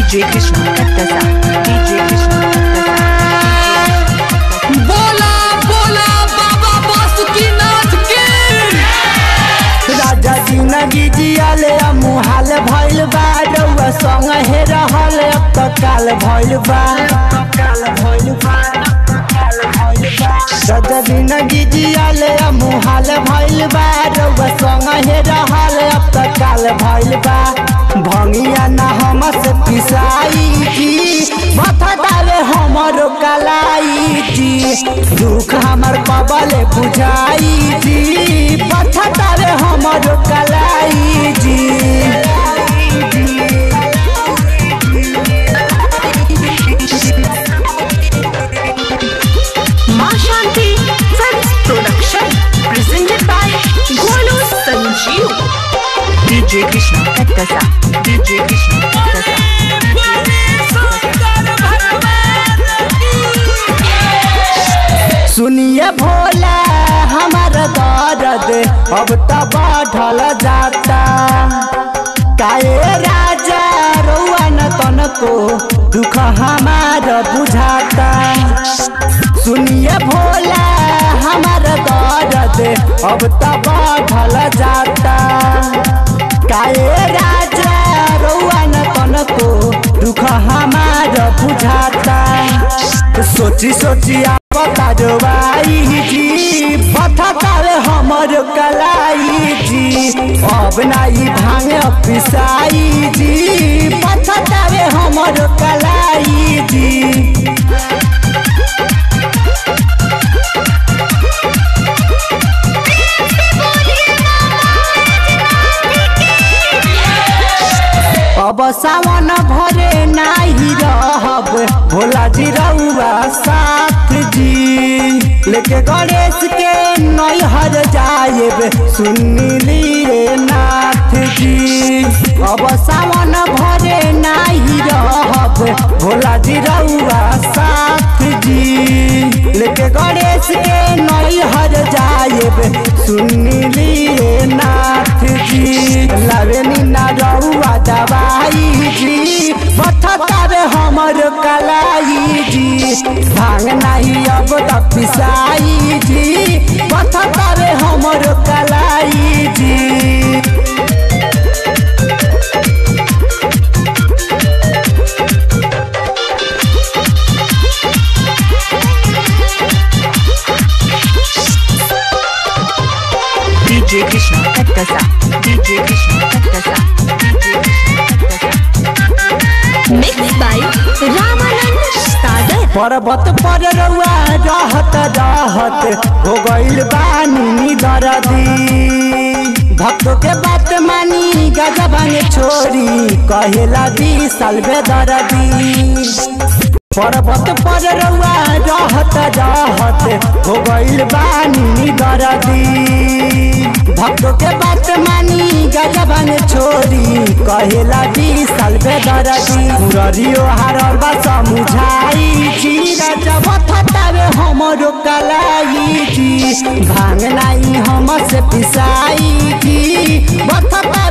DJ Krishna Kattasa DJ Krishna Kattasa बोला बोला बाबा बासुकीनाथ की राजा जिंदगी जियाले मुहाल भइल बा रउआ संग हे रहल अब तो काल भइल बा काल भइल बा काल भइल बा राजा जिंदगी जियाले मुहाल भइल बा रउआ संग हे रहल अब तो काल भइल बा भंगिया ना हम से पिसाई जी माथा डाले हमर कलाई जी दुख हमर कबले बुझाई जी माथा डाले हमर कलाई जी Ma Shanti Films Production presented by Golu Sanjeev DJ Krishna Kattasa DJ Krishna Kattasa Shankar भगवान की सुनिए भोला हमार दर्द अब तो बढ़ल जाता काए राजा रउआ न तनको दुख हमार बुझाता सुनिए भोला हमार दर्द अब तो बढ़ल जाता काए राजा रउआ न तनको दुख हमार बुझाता सोची सोची आपता जवाई जी बथतावे हमर कलाई जी अब नाई भांगे पिसाई जी बथतावे हमर कलाई जी अब सावन भरे नाही रहब भोला जी रउआ साथ जी लेके गणेश के नैहर जाएब सुनिलिए नाथ जी अब सावन भरे नाही रहब भोला जी रउआ साथ जी लेके गणेश के नैहर जाएब सुनिलिए नाथ जी लावेनी ना रउआ दवाई जी बथतावे हमर कलाई जी भांग नहीं अब तक पिसाई जी बथतावे हमर कलाई जी DJ Krishna Kattasa DJ Krishna Kattasa DJ Krishna Kattasa Mixed by Ramanand Sagar पर्वत पर रउआ रहत रहत हो गइल बानी दरदी भक्तों के बात मानी गजबन छोरी कहेला विशाल बेदरदी पर्वत पर रउआ रहत रहत हो गइल बानी दरदी भक्तों के बात मानी गजबन छोरी कहेला विशाल बेदरदी मुररियो हारल बा समुझाई जी राजा बथतावे हमरो कलाई जी भांग नाही हम से पिसाई जी बथतावे